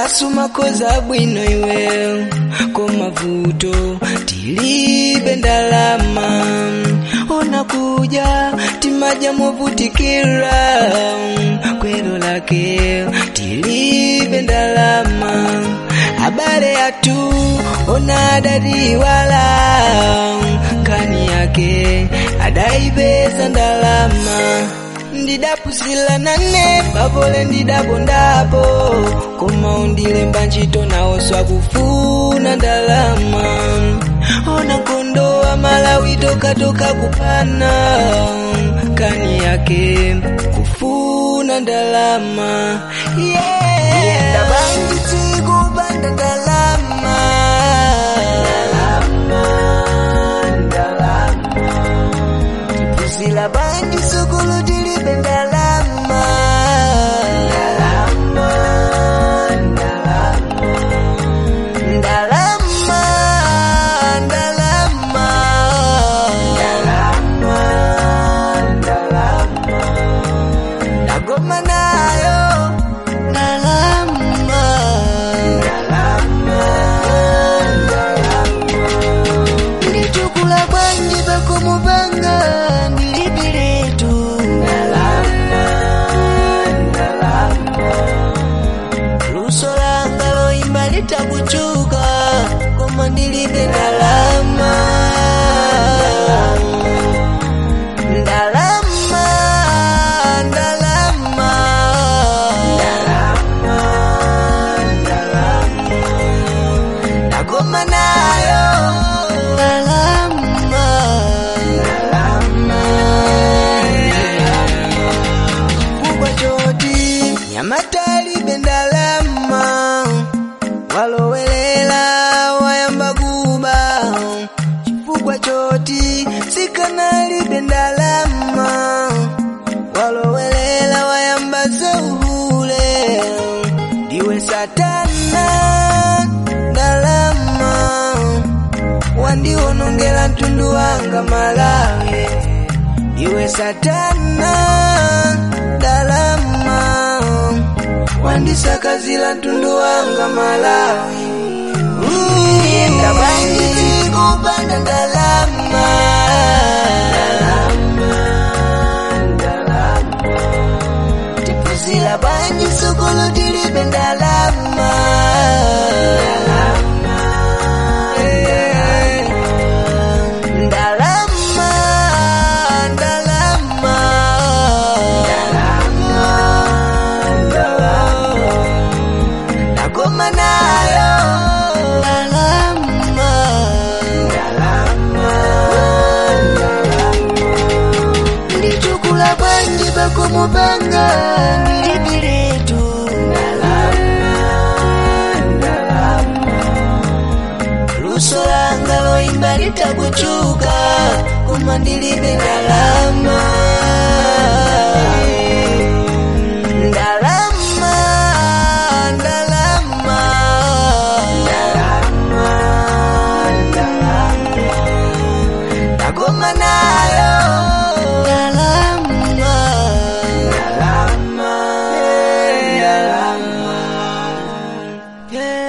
asumakoza bwino iwe komavuto tilibe ndalama onakuja timaja movutikira kwelo lake tilibe ndalama habari yatu onadadiwala kani yake adaibeza ndalama ndidapusila nane pavole ndidabondapo koma undilemba ntchito nawoswa kufuna ndalama ona nkondo wa malawi tokatoka kupana kani yake kufuna ndalama yeah. ndabanjitsi kupanda ndalama tipusila banji sukulu tilibe ndalama ndalama ndalama ndagoma nayo ndalama ndichukula bwanji pakumupanga ndilipiletu luso langa loimba litakuchuka koma ndilibe ndalama ndalama ndalama ndagoma nayo ndalama kubwa choti nyamatalibe ndalama walowelela wayamba kuba chifukwa choti sikanalibe ndalama walowelela wayamba zeuhule ndiwe satana ndalama wandiwonongela mtundu wanga malawi iwe satana ndalama wandisakazila mtundu wanga malawi ndabanjiti kupanda ndalama tipuzila banji sukulu tilibe ndalama Eh. Ndalama, ndalama, ndagoma nayo ndalama, ndichukula bwanji pakumupanga ndilipiletu luso langa loimba litakuchuka koma ndilibe ndalama ndalama ndalama ndagoma nayo ndalama ndalama